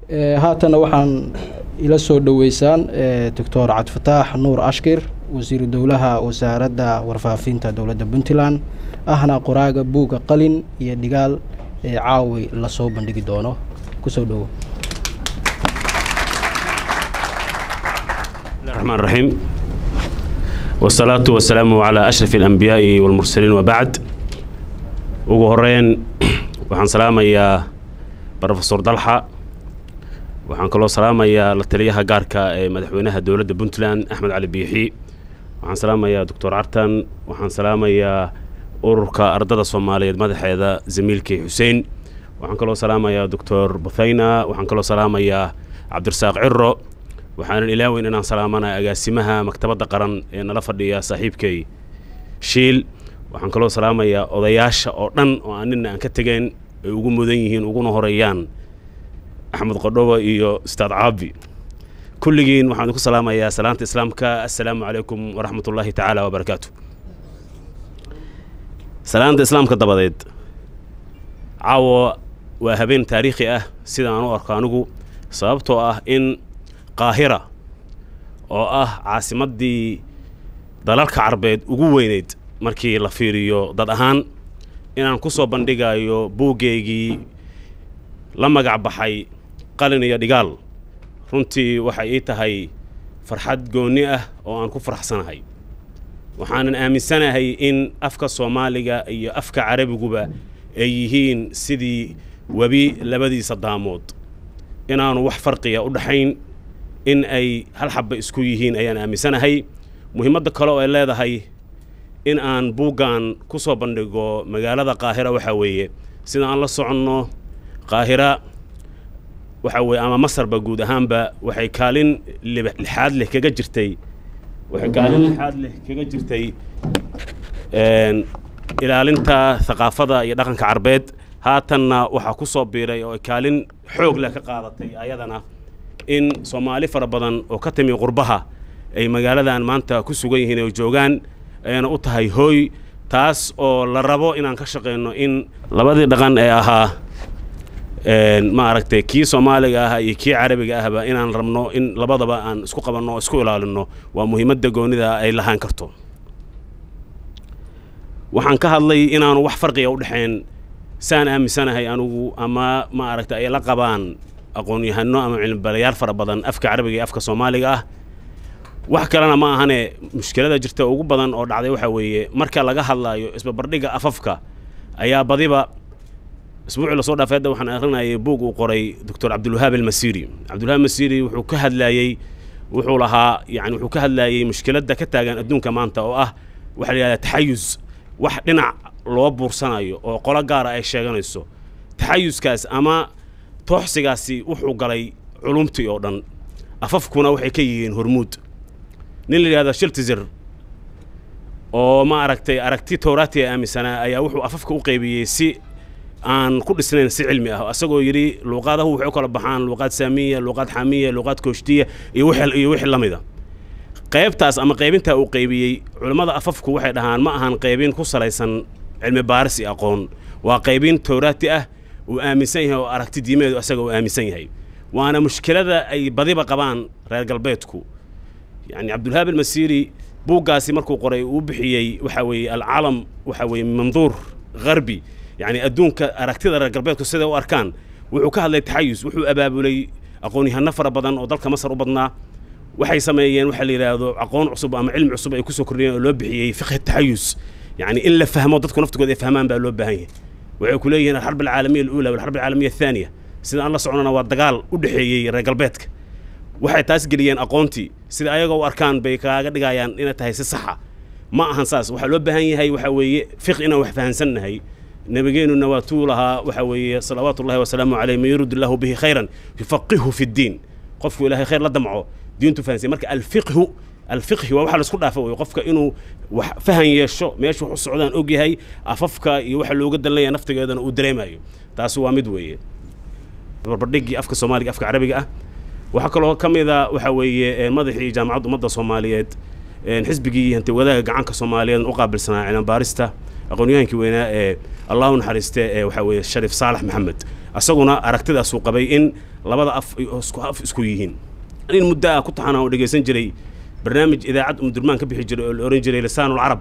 haatanna waxaan ila soo dhoweysaan doctor cabdifataax nuur ashkir wasiiru dowlaha wasaaradda warfaafinta dowladda puntland ahna qoraaga buugga qalin iyo dhigaal ee caawi lasoo bandhigi doono kusoo dhowo الرحمن الرحيم والصلاة والسلام على أشرف الأنبياء والمرسلين وبعد ugu horeyn waxaan salaamayaa brofesor dalxa waxaan kaloo salaamayaa la taliyaha gaarka ee madaxweynaha dowladda puntland axmed cali biixi waxaan salaamayaa doctor cartan waxaan salaamayaa ururka ardada soomaaliyeed madaxeeda zamiilkii xuseen waxaan kaloo salaamayaa doctor buthayna waxaan kaloo salaamayaa cabdirasaaq ciro waxaanan ilaaweyn inaan salaamanaya agaasimaha maktabadda qaran ee nala fadhiya saaxiibkay shiil waxaan kaloo salaamayaa odayaasha oo dhan oo aan nina aan ka tegeen ay ugu mudan yihiin uguna horeeyaan axmed qodhoba iyo ustaad caabi kulligiin waxaan idinku salaamayaa salaanta islaamka assalaamu calaykum waraxmat ullaahi tacaala wabarakaatu salaanta islaamka dabadeed caawa waa habeen taariikhi ah sida aan u arko anigu sababtoo ah in qaahira oo ah caasimaddii dalalka carbeed ugu weyneyd markii la fiiriyo dad ahaan inaan ku soo bandhigayo buuggeygii la magac baxay qalin iyo dhigaal runtii waxay ii tahay farxad goonni ah oo aan ku faraxsanahay waxaanan aaminsanahay in afka soomaaliga iyo afka carabiguba ay yihiin sidii webi labadiisa daamood inaanu wax farqiya u dhaxayn in ay hal xabba isku yihiin ayaan aaminsanahay muhiimadda kale oo ay leedahay in aan buuggan ku soo bandhigo magaalada qaahira waxaa weeye sida aan la soconno qaahira waxa weeye ama masarba guud ahaanba waxay kaalin lixaad leh kaga jirtay waxay kaalin lixaad leh kaga jirtay ilaalinta thaqaafada iyo dhaqanka carbeed haatanna waxaa ku soo biiray oo ay kaalin xoog leh ka qaadatay ayadana in soomaali fara badan oo ka timi qurbaha ay magaaladan maanta ku sugan yihiin oo joogaan ayana u tahay hooy taas oo la rabo inaan ka shaqayno in labadii dhaqan ee ahaa ma aragtay kii soomaaliga ah iyo kii carabiga ahba inaan rabno in labadaba aan isku qabanno oo isku ilaalinno waa muhiimadda goonida ay lahaan karto waxaan ka hadlay inaanu wax farqiga u dhexayn saan aaminsanahay anigu ama ma aragtay ay la qabaan aqoon-yahano ama cilmibalayaal fara badan afka carabiga iyo afka soomaaliga ah wax kalena ma ahane mushkilada jirta ugu badan oo dhacday waxaa weeye marka laga hadlaayo isbabardhigga afafka ayaa badiba isbuucii lasoo dhaafay hadda waxaan akrinayay buug uu qoray doctor cabdulwahaab almasiri cabdulwahaab masiri wuxuu ka hadlaayey wuxuu lahaa yani wuxuu ka hadlaayey mushkiladda ka taagan adduunka maanta oo ah waxa la yidhahdaa taxayus wax dhinac loo buursanayo oo qolo gaara ay sheeganayso taxayuskaas ama tooxsigaasi wuxuu galay culumtii oo dhan afafkuna waxay ka yihiin hormuud nin la yidhahda shiltizir oo ma aragtay aragti towraatiya aaminsanaa ayaa wuxuu afafka u qaybiyey si aan ku dhisnayn si cilmi ah isagoo yidhi luuqaadahu waxay u kala baxaan luuqaad saamiya luuqaad xamiya luuqaad kooshtiya iyo wixii iyo wixii la mida qaybtaas ama qaybintaa uu qaybiyey culimmada afafku waxay dhahaan ma ahan qaybin ku salaysan cilmi baaris iyo aqoon waa qaybin towraati ah uu aaminsan yahay oo aragti diimeedu isaga uu aaminsan yahay waana mushkilada ay badiba qabaan reer galbeedku yani cabdulhaab almasiri buuggaasi markuu qoray uu bixiyey waxa weeye alcaalam waxa weeye manduur gharbi yani adduunka aragtida reer galbeedku siday u arkaan wuxuu ka hadlay taxayus wuxuu abaabulay aqoon-yahano fara badan oo dalka masar u badnaa waxay sameeyeen waxaa la yidhaahdo aqoon cusub ama cilmi cusub ay kusoo kordhiyeen oo loo bixiyey fiqhi taxayus yani in la fahmo dadku naftigooda ay fahmaan baa loo baahan yahay waxay ku leeyihiin alxarb alcaalamiya alula walxarb alcaalamiya athaaniya sida aan la socnona waa dagaal u dhexeeyey reer galbeedka waxay taas geliyeen aqoontii sida ayagoo u arkaan bay kaaga dhigayaan inay tahay si saxa ma ahan saas waxaa loo baahan yahay waxaa weeye fiq inaan wax fahansannahay nabigeenuna waa tuu lahaa waxaa weeye salawaatu ullahi wasalaamu caleyh man yurid illahu bihi khayran yufaqihu fi ddiin qofku ilahay khayr la damco diintu fahansan marka alfiqhu alfiqhi waa waxa laisku dhaafa wey qofka inuu wax fahan yeesho meesha wax u socdaan og yahay afafka iyo waxa looga dalanaya naftigeedana uu dareemayo taasi waa mid weeye barbardhiggii afka soomaaliga afka carabiga ah waxaa kaloo ka mid a waxa weeye madaxii jaamacadda ummadda soomaaliyeed xisbigii hanti wadaaga gacanka soomaaliyeed u qaabilsanaa cilmi baarista aqoon-yahankii weynaa ee allahu naxariiste ee waxaa weeye shariif saalax maxamed isaguna aragtidaasuu qabay in labada af ay isku af isku yihiin in muddo ah ku taxan aan dhegaysan jiray barnaamij idaacad umdurmaan ka bixi jiray oo la oran jiray lisaanul carab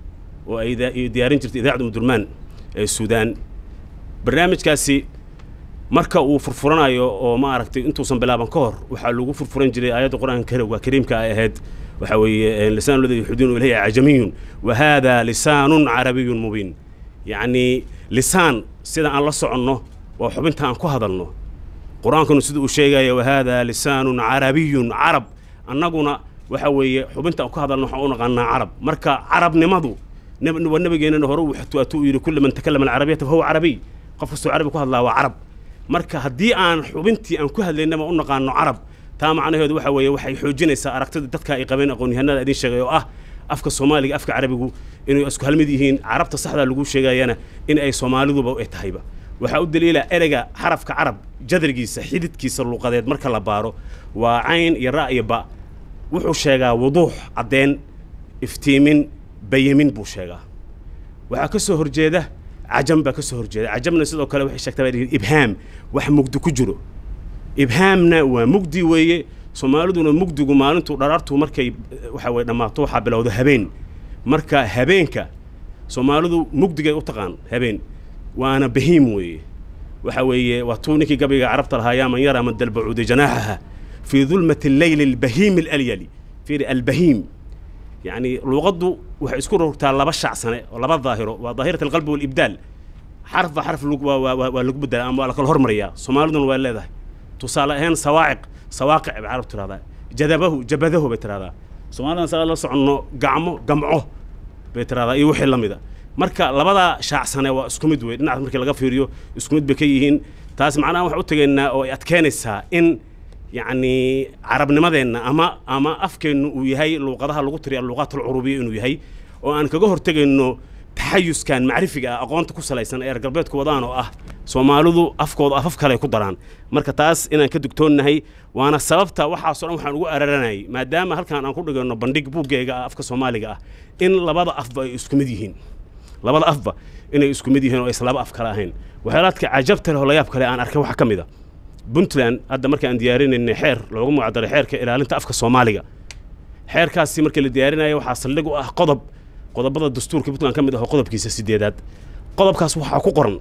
oo ay ida- ay diyaarin jirtay idaacadda umdurmaan ee suudaan barnaamijkaasi marka uu furfuranayo oo ma aragtay intuusan bilaaban ka hor waxaa lagu furfuran jiray aayadda qur-aanka kariimka kariimka ay ahayd waxa weeye lisaan ladii yuxuduuna ilayhi cajamiyun wa hada lisaanun carabiyun mubiin yacni lisaan sida aan la soconno waa xubinta aan ku hadalno qur-aankuna sida uu sheegaya wa hada lisaanun carabiyun carab annaguna waxa weeye xubinta aan ku hadalno waxaan u naqaanaa carab marka carabnimadu nab- waa nabigeenana hore uu xatuaatu uu yidhi kulli man takallama alcarabiyata fahuwa carabiy qof kastoo carabi ku hadlaa waa carab marka haddii aan xubintii aan ku hadlaynaba u naqaano carab taa macnaheedu waxa weeye waxay xoojinaysaa aragtida dadka ay qabeen aqoon-yahanada idin sheegay oo ah afka soomaaliga afka carabigu inay isku halmid yihiin carabta saxda lagu sheegayana in ay soomaaliduba ay tahayba waxaa u daliila ereyga xarafka carab jadrigiisa xididkiisa luuqadeed marka la baaro waa cayn iyo ra' iyo ba wuxuu sheegaa wuduux caddeyn iftiimin bayamin buu sheegaa waxaa ka soo horjeeda cajam baa ka soo horjeeda cajamna sidoo kale waxay sheegtaa baa dhihi ibhaam wax mugdi ku jiro ibhaamna waa mugdi weeye soomaaliduna mugdigu maalintuu dharaartu markay eh, waxa weye dhammaato waxaa bilowda habeen marka habeenka soomaalidu mugdigay u taqaan habeen waana bahiim weeye waxa weeye waa tuu ninkii gabayga carabta lahaa yaa man yaraa man dalbacuudi janaaxaha fii dulmati alleyli albahiimi alalyali fiiri albahiim يعني لغضو waxay isku rogtaa laba shac sane oo laba daahiro waa daahirata alqalbi walibdaal xarf ba xarf lagu- waa- waa waa lagu bedelaa ama waa la kala hormariyaa soomaaliduna waa leedahay tusaale ahaan sawaaciq sawaaqic bay carab tiraahdaa jadabahu jabadahu bay tiraahdaa soomaalidana saa la soconno gacmo gamco bay tiraahdaa iyo wixii la mida marka labadaa shaac sane waa isku mid wey dhinacaas markii laga fiiriyo isku mid bay ka yihiin taas macnaha waxaan u tegaynaa oo ay adkeynaysaa in yacni carabnimadeenna ama ama afkeennu uu yahay luuqadaha lagu tiriya luuqaat alcurubiya inuu yahay oo aan kaga hortegayno taxayuskan macrifiga ah aqoonta ku salaysan ee reer galbeedku wadaan oo ah soomaalidu afkooda afaf kale ay ku daraan marka taas inaan ka dugtoonnahay waana sababta waxaasoo dhan waxaan ugu araranayay maadaama halkan aan ku dhigayno bandhig buuggeyga ah afka soomaaliga ah in labada afba ay isku mid yihiin labada afba inay isku mid yihiin oo aysan laba af kale ahayn waxyaalaadka cajabta leh oo layaab kale aan arkay waxaa ka mid a puntland hadda marka aan diyaarinaynay xeer loogu magacdaray xeerka ilaalinta afka soomaaliga xeerkaasi markii la diyaarinayo waxaa saldhig u ah qodob qodobada dastuurka puntland ka mid ah oo qodobkiisa sideedaad qodobkaas waxaa ku qoran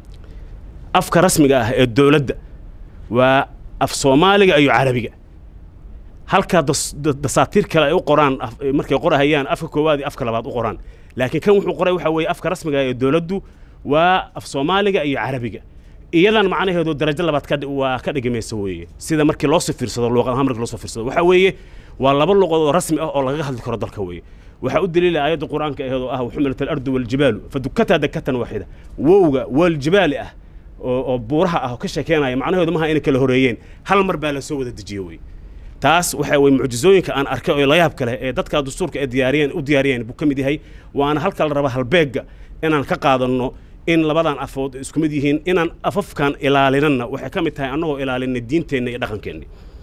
afka rasmiga ah ee dowladda waa af soomaaliga iyo carabiga halka das- da- dasaatiir kale ay u qoraan af- markay qorahayaan afka koowaad iyo afka labaad u qoraan laakiin kan wuxuu qoray waxa weeye afka rasmiga ah ee dowladdu waa af soomaaliga iyo carabiga iyadan macnaheedu darajo labaad ka dhi- waa ka dhigimaysa weeye sida markii loo soo fiirsado luuqad ahaan markii loo soo fiirsado waxa weeye waa laba luqad oo rasmi ah oo lagaga hadli karo dalka weeye waxaa u daliila aayadda qur-aanka aheed oo ah waxumilat alardu waljibaalu fadukataa dakatan waaxida wowga waljibaali ah oo oo buuraha ah oo ka sheekeynaya macnaheedu maaha inay kala horeeyeen hal mar baa la soo wada dejiye weye taas waxa weye mucjizooyinka aan arkay oo layaab kale ee dadka dastuurka ay diyaariyeen u diyaariyeen buu ka mid yahay waana halka la raba halbeegga inaan ka qaadanno in labadan afood isku mid yihiin inaan afafkan ilaalinanna waxay ka mid tahay annagoo ilaalinay diinteenna iyo dhaqankeenna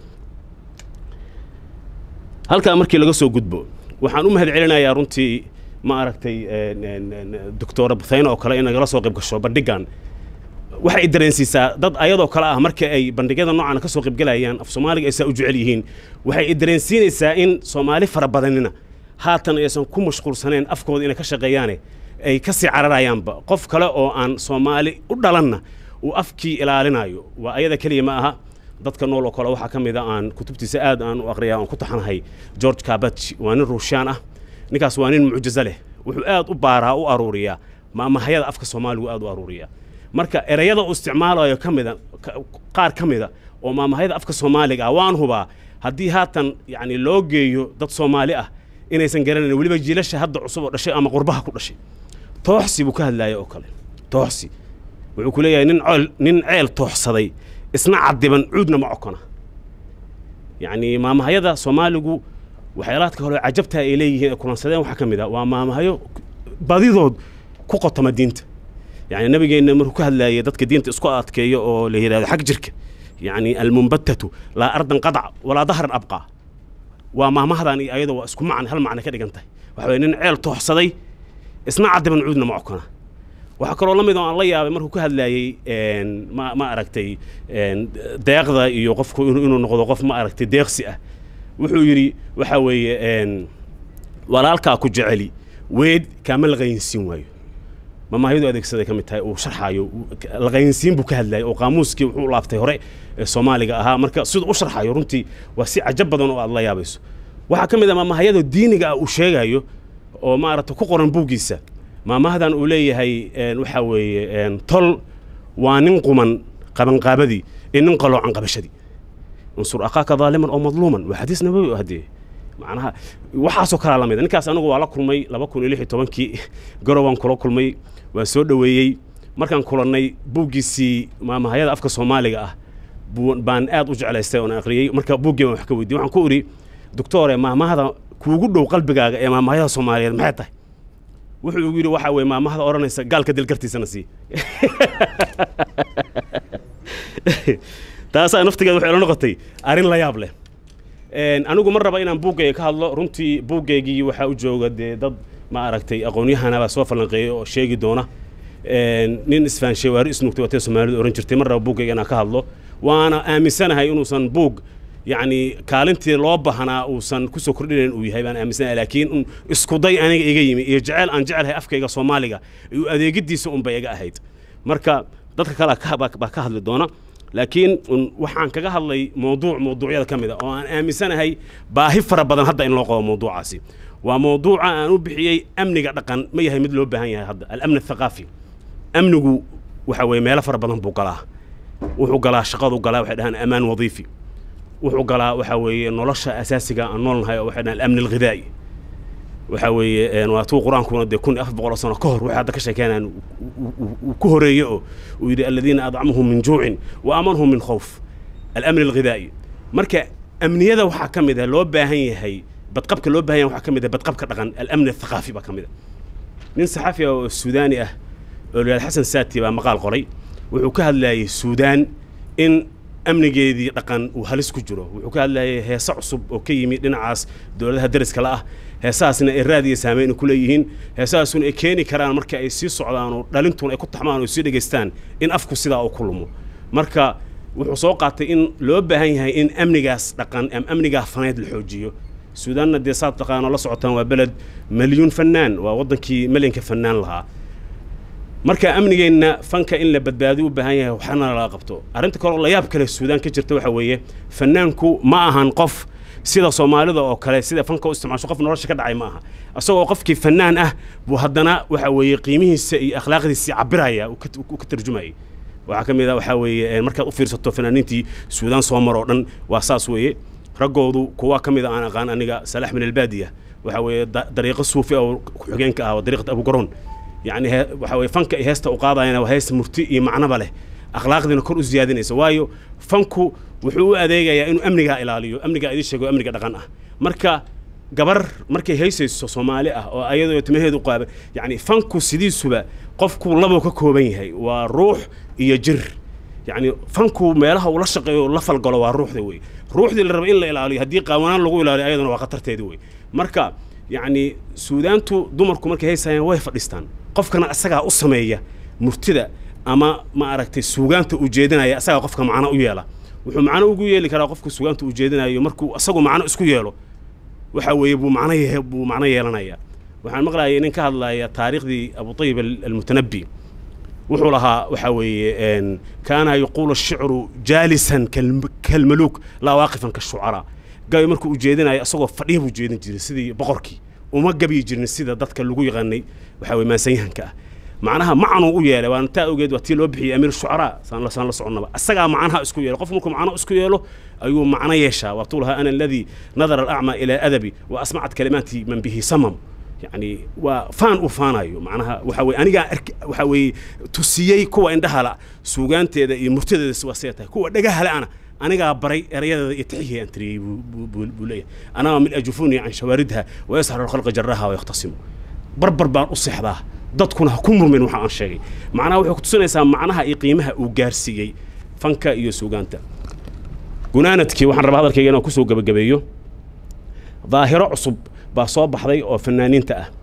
halkaa markii laga soo gudbo waxaan u mahad celinayaa runtii ma aragtay doctora buthayne oo kale in nagala soo qayb gasho bandhigan waxay i dareensiisaa dad ayadoo kale ah marka ay bandhigyada noocan ka soo qaybgelayaan af soomaaliga ay saa u jecel yihiin waxay i dareensiinaysaa in soomaali fara badanina haatan aysan ku mashquulsaneen afkooda inay ka shaqeeyaane ay ka sii cararayaanba qof kale oo aan soomaali u dhalanna uu afkii ilaalinayo waa ayada keliya ma aha dadka nool oo kale waxaa ka mid a aan kutubtiisa aad aan u aqriyaa aan ku taxanahay george kabachi waa nin ruushaan ah ninkaas waa nin mucjizo leh wuxuu aad u baaraa u aruuriyaa maamahayada afka soomaaligu aad u aruuriyaa marka ereyada uu isticmaalayo ka mida ka- qaar ka mida oo maamahayada afka soomaaliga ah waan hubaa haddii haatan yacni loo geeyo dad soomaali ah inaysan garanayn weliba jiilasha hadda cusub oo dhashay ama qurbaha ku dhashay tooxsi buu ka hadlaaya oo kale tooxsi wuxuu ku leeyahay nin ceel nin ceel tooxsaday isna cadiban cuudna ma cokona yacni maamahayada soomaaligu waxyaalaadka hore cajabta ay leeyihiin ee kulansadeen waxaa ka mid ah waa maamahayo badidood ku qotoma diinta يعني نبينا مركو كهلا دتك دينت اسكو ادكيو او ليراد حق جرك يعني المنبتة لا ارض قطع ولا ظهر ابقى وما مهدان ايضا واسكو معن هل معنى كدغنتay waxa weeye nin ceel tooxsaday isna cadiban cuudna ma cokona waxaa kaloo la mid oo aan la yaabay markuu ka hadlayey ma ma aragtay deeqda iyo qofku inuu noqdo qof ma aragtay deeqsi ah wuxuu yidhi waxa weeye walaalkaa ku jeceli weed kaama laqaynsiin waayo mamahyadu adeegsaday ka mid tahay uu sharxaayo laqaynsiin buu ka hadlayay oo qaamuuskii wuxuu laaftay hore ee soomaaliga ahaa marka siduu u sharxayo runtii waa si cajab badan oo aad la yaabayso waxaa ka mid ah maamahayada diiniga ah uu sheegayo oo maaragtay ku qoran buuggiisa maamahdan uu leeyahay waxa weeye tol waa nin quman qabanqaabadii iyo nin qaloocan qabashadii unsur akhaaka daaliman oo madluuman waa xadiis nabawi oo haddee macnaha waxaasoo kalaa la mid ninkaas anigu waa la kulmay laba kun iyo lix iyo tobankii garowaan kula kulmay waan soo dhoweeyey markaan kulannay buuggiisii maamahayada afka soomaaliga ah baan aad u jeclaystay oon akhriyey marka buuggii baan wax ka weydiiyey waxaan ku idhi doctore maamahada kuugu dhow qalbigaaga ee maamahayada soomaaliyeed maxay tahay wuxuu igu yidhi waxa weye maamahada odhanaysa gaalka dilgartiisana sii taasaa naftigeeda waxay ila noqotay arrin la yaab leh anigu ma raba inaan buuggayga ka hadlo runtii buuggaygii waxaa u jooga dee dad ma aragtay aqoon-yahanabaa soo falanqeeyay oo sheegi doona nin isfaanshay waari isnugtay watee soomaalidu ohan jirtay ma raba buuggayga inaan ka hadlo waana aaminsanahay inuusan buug yacni kaalintii loo bahnaa uusan kusoo kordhinayn uu yahay baan aaminsanahay laakiin un iskuday aniga iga yimi iyo jeceyl aan jecelahay afkayga soomaaliga iyo adeegiddiisa unbay iga ahayd marka dadka kale baa ka hadli doona laakiin waxaan kaga hadlay mawduuc mawduucyada ka mid a oo aan aaminsanahay baahi fara badan hadda in loo qabo mawduucaasi waa mawduuca aan u bixiyey amniga dhaqan ma yahay mid loo baahan yahay hadda alamn athaqaafi amnigu waxa weeye meelo fara badan buu galaa wuxuu galaa shaqadu galaa waxay dhahaan amaan wadiifi wuxuu galaa waxa weeye nolosha asaasiga aan noolnahay oo waxay dhahaan alamni alghidaa'i waxa weeye waa tuu qur-aankuna dee kun iyo afar boqol sano ka hor waxay hadda ka sheekeynayaan uu ku horeeye oo uu yidhi aladiina adcamahum min juucin wa aamanhum min khawf alamni alghidaa'i marka amniyada waxaa ka mid ah loo baahan yahay badqabka loo baahan yahay waxaa ka mid ah badqabka dhaqan alamni athaqaafi baa ka mid ah nin saxafi ah oo suudaani ah oo la yidhahda xasan saati baa maqaal qoray wuxuu ka hadlayay suudaan in amnigeedii dhaqan uu halis ku jiro wuxuu ka hadlayay heese cusub oo ka yimi dhinacaas dowladaha dariska la ah heesahaasna ay raad iyo saameyn ku leeyihiin heesahaasuna ay keeni karaan marka ay sii socdaan oo dhalintuna ay ku taxmaan oo sii dhegaystaan in afku sidaa uu ku lumo marka wuxuu soo qaatay in loo baahan yahay in amnigaas dhaqan ama amnigaa faneed la xoojiyo suudaanna dee saad taqaano la socotaan waa beled milyuun fannaan waa waddankii milyanka fannaan lahaa marka amnigeenna fanka in la badbaadiyo u baahan yahay waxna laga qabto arrinta kale oo la yaab kale suudaan ka jirta waxa weeye fannaanku ma ahan qof sida soomaalida oo kale sida fanka u isticmaasho qof nolosha ka dhacay ma aha isagoo qofkii fannaan ah buu haddana waxa weeye qiimihiisa iyo akhlaaqdiisii cabiraya uu ka tarjumayay waxaa ka mid ah waxaa weeye markaad u fiirsato fanaaniintii suudaan soo mar oo dhan waa saas weeye raggoodu kuwa ka mid a aan aqaan aniga salaax min albaadiya waxa weeye dariiqo suufi oo ku-xigeenka ah dariiqat abugaroon yacni waxa weye fanka iyo heesta u qaadayana waa heesta murti iyo macnoba leh akhlaaqdiina kor u siyaadinaysa waayo fanku wuxuu u adeegayaa inuu amnigaa ilaaliyo amnigaa idin sheego amniga dhaqan ah marka gabar markay haysayso soomaali ah oo ayadoo timaheedu qaaba yacni fanku sidiisuba qofku labuu ka kooban yahay waa ruux iyo jir yacni fanku meelaha uu la shaqeeyo la falgalo waa ruuxda wey ruuxdii la raba in la ilaaliyo haddii qaawanaan lagu ilaaliyo ayadana waa khatarteedi wey marka yacni suudaantu dumarku markay haysayaan way fadhiistaan qofkana isagaa u sameeya murtida ama ma aragtay suugaanta uu jeedinaya isagaa qofka macno u yeela wuxuu macno ugu yeeli karaa qofka suugaanta uu jeedinayo markuu isagu macno isku yeelo waxa weeye buu macno ye buu macno yeelanaya waxaan maqlayay nin ka hadlaya taariikhdii abutayib almutanabbi wuxuu lahaa waxa weeye kaana yaquulu ashicru jaalisan kalmaluuk laa waaqifan kashucaraa gabi markuu u jeedinayo isagoo fadhiya buu jeedin jiray sidii boqorkii uma gabiyi jirin sida dadka lagu yaqaanay waxa weye maansanyahanka ah macnaha macnuu u yeelay waana taa ogeed waa tii loo bixiyey amiir shucaraa saan la saan la soconnaba isagaa macnaha isku yeelo qof markuu macno isku yeelo ayuu macno yeeshaa waatuu lahaa ana aladii nadara alacma ilaa adabi wa asmacat kalimaati man bihi samam يعني وفان وفانايو معناها وحوي أنا وحوي تسيي كوا عندها لا سوغان تيدا مرتدى سواسيتها كوا دقها لا أنا أنا بري رياضة يتحيه أنتري بولية أنا من أجفوني عن شواردها ويسهر الخلق جراها ويختصم بربر بان أصيح ذا dadkuna ha ku murmin waxa aan sheegay macnaha waxay ku tusinaysaa macnaha iyo qiimaha uu gaarsiiyey fanka iyo suugaanta gunaanadkii waxaan rabaa hadalkayga inaan kusoo gebagabeeyo daahiro cusub baa soo baxday oo fanaaniinta ah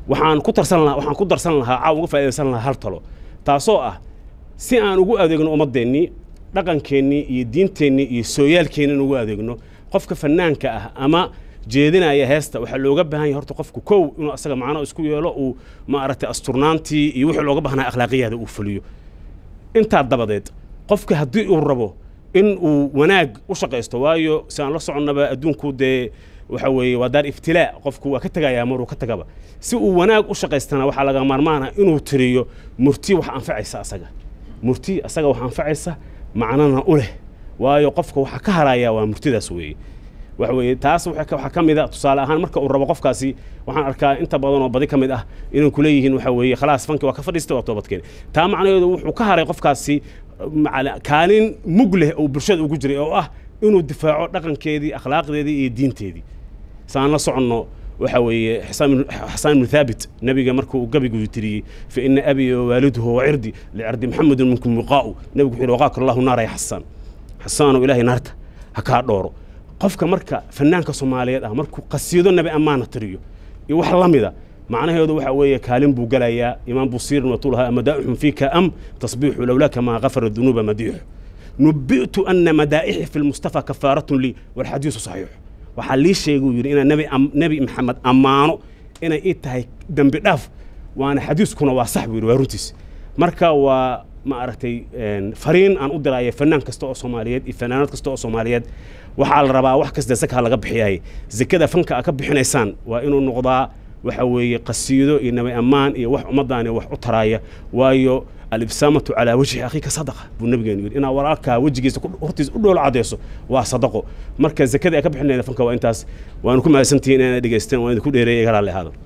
waxaan ku tarsan lahaa waxaan ku darsan lahaa caaw uga faa'iidaysan lahaa hal talo taasoo ah si aan ugu adeegno ummaddeennii dhaqankeennii iyo diinteennii iyo sooyaalkeennii in ugu adeegno qofka fanaanka ah ama jeedinaya heesta waxaa looga baahan yahay horta qofku kow inuu asaga macno isku yeelo uu maaragtay asturnaantii iyo wixii looga baahnaa akhlaaqiyaada uu fuliyo intaa dabadeed qofka haddii uu rabo in uu wanaag u shaqaysto waayo si aan la soconnaba adduunku dee waxa weeye waa daar iftilaa qofku waa ka tegayaa maruu ka tagaba si uu wanaag u shaqaystana waxaa laga maarmaana inuu tiriyo murti wax anfacaysa asaga murti asaga wax anfacaysa macnana u leh waayo qofka waxaa ka harayaa waa murtidaas weeye waxa weeye taas waxaa ka mid a tusaale ahaan marka uu rabo qofkaasi waxaan arkaa inta badan oo badi ka mid ah inay ku leeyihiin waxa weeye khalaas fanki waa ka fadhiistay waa toobadkeen taa macnaheedu wuxuu ka haray qofkaasi kaalin mug leh oo bulshada ugu jiray oo ah inuu difaaco dhaqankeedii akhlaaqdeedii iyo diinteedii saan la soconno waxa weeye xasaan ibnu thaabit nabiga markuu gabigu tiriyey fa ina abii wawaaliduhu wacirdi licirdi maxamedin minkum wiqaa'u nabigu wuxuu yidhi waqaaka allahu naara ya xasaan xasaanow ilaahay naarta ha kaa dhooro qofka marka fanaanka soomaaliyeed ah markuu qasiido nabi ammaana tiriyo iyo wax la mida macnaheedu waxa weeye kaalin buu gelayaa imaam busiirin watulahaa madaa'ixun fiika am tasbiixu lowlaaka maa gafara dunuuba madiixu nubi'tu ana madaa'ixi fi lmustafa kafaaratun lii walxadiisu saxiixu waxaa lii sheeguu yidhi inaan nebi nebi maxamed ammaano inay ii tahay dembi dhaaf waana xadiiskuna waa sax buu yidhi waa runtiis marka waa ma aragtay fariin aan u diraya fanaan kasta oo soomaaliyeed iyo fanaanad kasta oo soomaaliyeed waxaa la rabaa wax kasta zaka laga bixiyahay zakada fanka a ka bixinaysaan waa inuu noqdaa waxa weeye qasiido iyo nabi ammaan iyo wax ummaddaani wax u taraaya waayo alibsaamatu calaa wajhi akhiika sadaqa buu nabigeenu yidhi inaad walaalkaa wejigiisa hortiisa u dhoolo cadayso waa sadaqo marka zakada ay ka bixinayna fanka waa intaas waanu ku mahadsantihiin inaad dhegaysteen waan idinku dheereeyay iga raalli ahaado